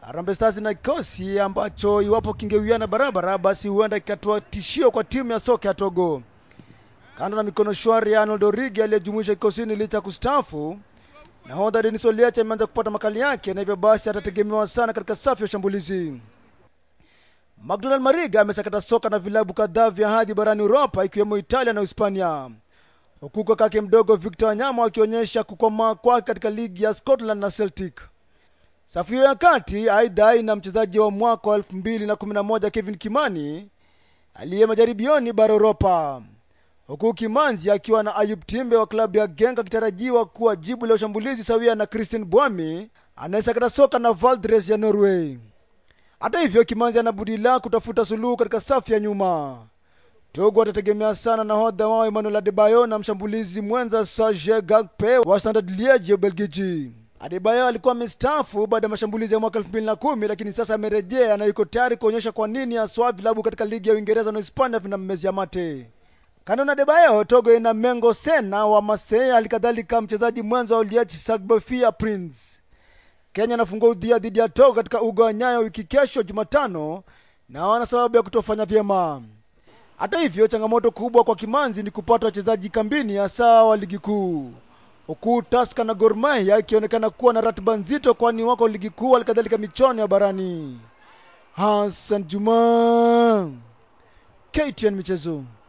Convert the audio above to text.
Harambee Stars na kikosi ambacho iwapo kingewiana barabara, basi huenda kikatoa tishio kwa timu ya soka ya Togo. Kando na mikono shwari ya Arnold Origi aliyejumuisha kikosini licha ya kustaafu, nahodha Denis Oliacha ameanza kupata makali yake na hivyo basi atategemewa sana katika safu ya ushambulizi. McDonald Mariga amesakata soka na vilabu kadhaa vya hadhi barani Uropa ikiwemo Italia na Hispania, huku kakake mdogo Victor Wanyama akionyesha kukomaa kwake katika ligi ya Scotland na Celtic. Safu hiyo ya kati aidha ina mchezaji wa mwaka wa 2011 Kevin Kimani aliye majaribioni bara Uropa, huku Kimanzi akiwa na Ayub Timbe wa klabu ya Genk akitarajiwa kuwa jibu la ushambulizi sawia na Christian Bwami anayesakata soka na Valdres ya Norway. Hata hivyo, Kimanzi ana budi la kutafuta suluhu katika safu ya nyuma. Togo watategemea sana nahodha wao Emmanuel Adebayo na mshambulizi mwenza Serge Gakpe wa Standard Liege ya Ubelgiji. Adebayo alikuwa amestaafu baada ya mashambulizi ya mwaka 2010 lakini sasa amerejea na yuko tayari kuonyesha kwa nini haswa vilabu katika ligi ya Uingereza na Hispania vinammezia mate. Kando na Adebayo, Togo ina Mengo Sena wa Marseille, halikadhalika mchezaji mwenza wa Liege Sagbafia Prince. Kenya anafungua udhia dhidi ya Togo katika uga wa Nyayo wiki kesho Jumatano, na wana sababu ya kutofanya vyema. Hata hivyo, changamoto kubwa kwa Kimanzi ni kupata wachezaji kambini, hasa wa ligi kuu, huku Tusker na Gor Mahia ikionekana kuwa na ratiba nzito, kwani wako ligi kuu, halikadhalika michuano ya barani. Hassan Juma, KTN Michezo.